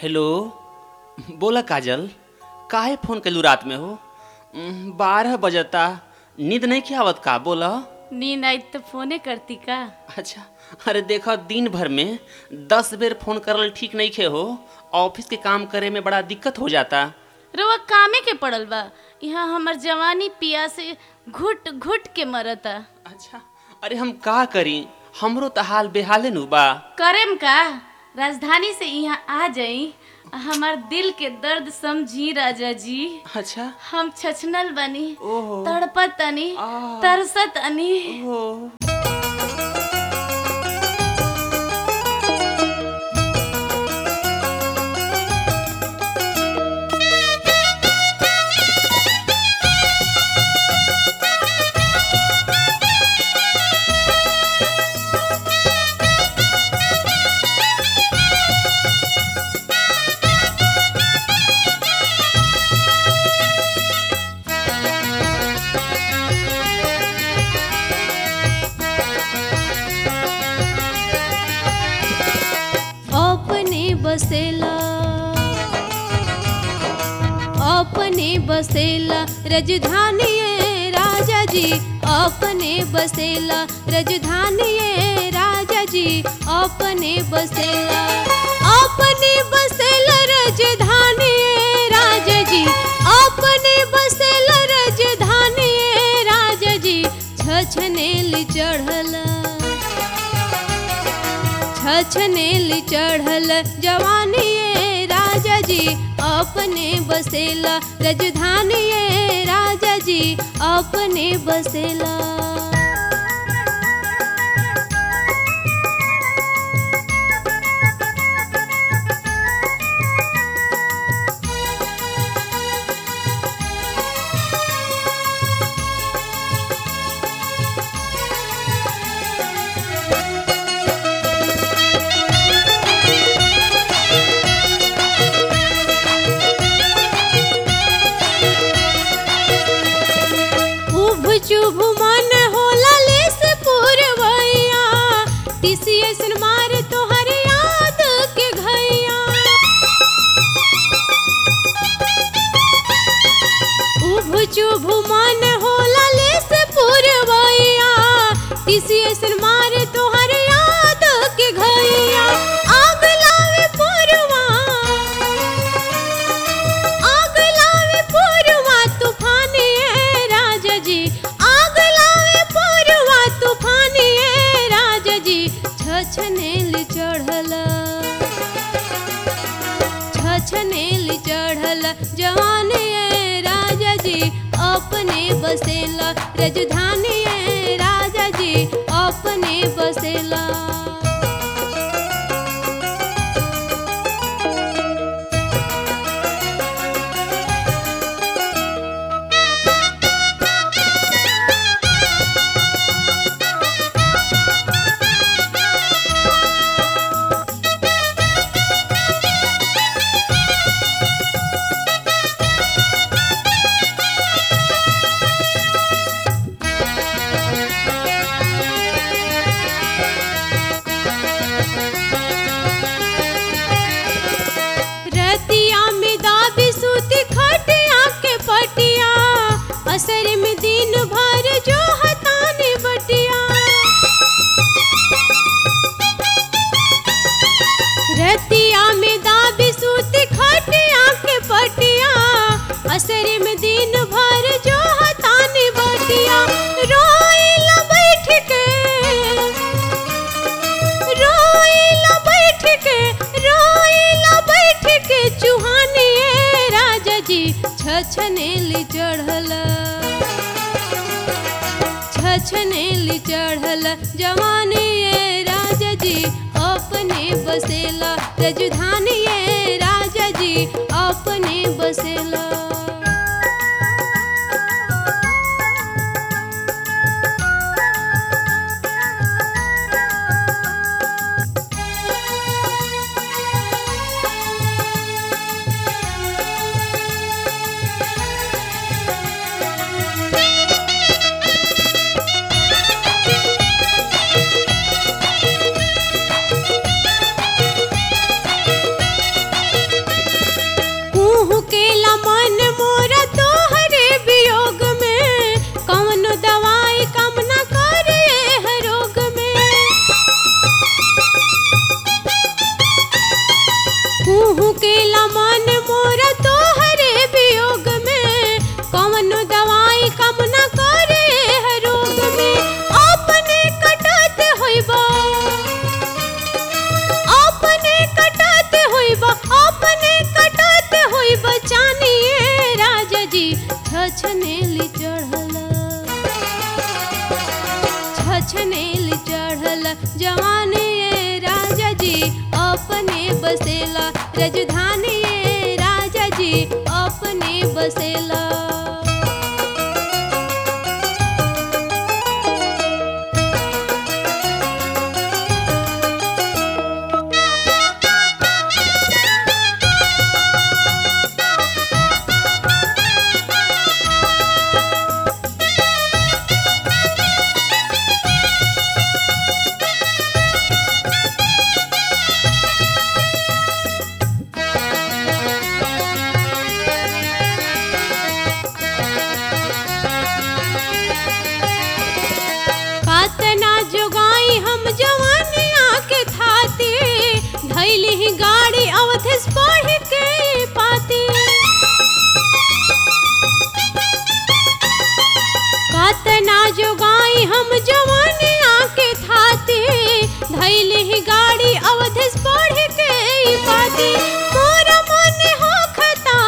Hello बोला काजल काहे phone कैलू रात में हो उम, बारह बजता नींद नहीं क्या आवत का बोला नींद आई तो फोने करती का अच्छा अरे देखो दिन भर में दस बेर फोन करल ठीक नहीं खे हो ऑफिस के काम करे में बड़ा दिक्कत हो जाता रउआ कामे के पड़ल बा यहाँ हमर जवानी पिया से घुट घुट के मरता अच्छा अरे हम का करी हमरो तो हाल बेहाले नु बा करेम का राजधानी से यहाँ आ जाई हमार दिल के दर्द समझी राजा जी अच्छा हम छछनल बनी ओहो तड़पत तनी आ। तरसत अनी ओहो अपने बसेला अपने बसेला राजधानी राजा जी अपने बसेला राजधानी राजा जी अपने बसेला अपने बसेला राजधानी राजा जी अपने बसेला राजधानी राजा जी छछनेल चढ़ला छछनेल चढ़ल जवानी राजा जी अपने बसेला राजधानी राजा जी अपने बसेला उभ चुभ मन होला लेस पुरवैया टीसीएस मार तोहर याद के घैया उभ चुभ मन होला लेस पुरवैया टीसीएस मार तोहर याद के घैया आग लावे पुरवा आग लावे पुरवा तूफानी है राजा जी आग लावे पुरवा तूफानी है राजा जी छछनेल चढ़ल छछनेल चढ़ल जवान है राजा जी अपने बसेला राजधानी है राजा जी अपने बसेला रतिया में दाबी सूती खटिया के पटिया असर में दिन भर जो हताने बटिया रतिया में दाबी सूती खटिया के पटिया असर में दिन भर जो हताने बटिया रोइला बैठ के रोइला बैठ के रोइला बैठ के चुहाने राजा जी छछनेल चढ़ल छछनेल चढ़ल जवानी राजा जी अपने बसेला राजधानी राजा जी अपने बसेला जी छछनेली चढ़ल छछनेली चढ़ल जवानी ये राजा जी अपने बसेला राजधानी ये राजा जी अपने बसेला कातना जोगाई हम जवानिया के थाती धैली ही गाड़ी अवधेश पढ़ के पाती कातना जोगाई हम जवानिया के थाती धैली ही गाड़ी अवधेश पढ़ के पाती मोरा मन हो खता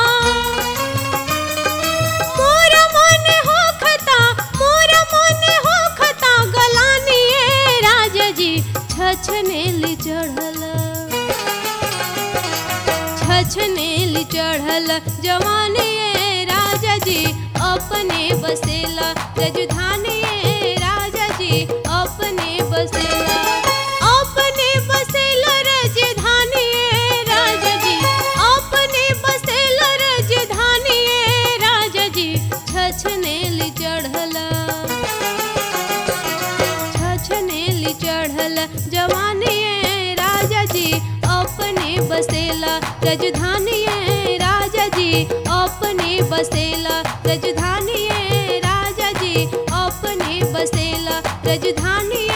मोरा मन हो खता मोरा मन हो खता गलानी ये राजा जी छछनेली चढ़ल छछनेली चढ़ल जवानी ये राजा जी अपने बसेला राजधानी ये राजा जी अपने बसेला अपने बसेला राजधानी ये राजा जी अपने बसेला राजधानी ये राजा जी छछनेली चढ़ल छछनेली चढ़ल जवानी ये राजा जी अपने बसेला राजधानी ये राजा जी अपने बसेला राजधानी ये राजा जी अपने बसेला राजधानी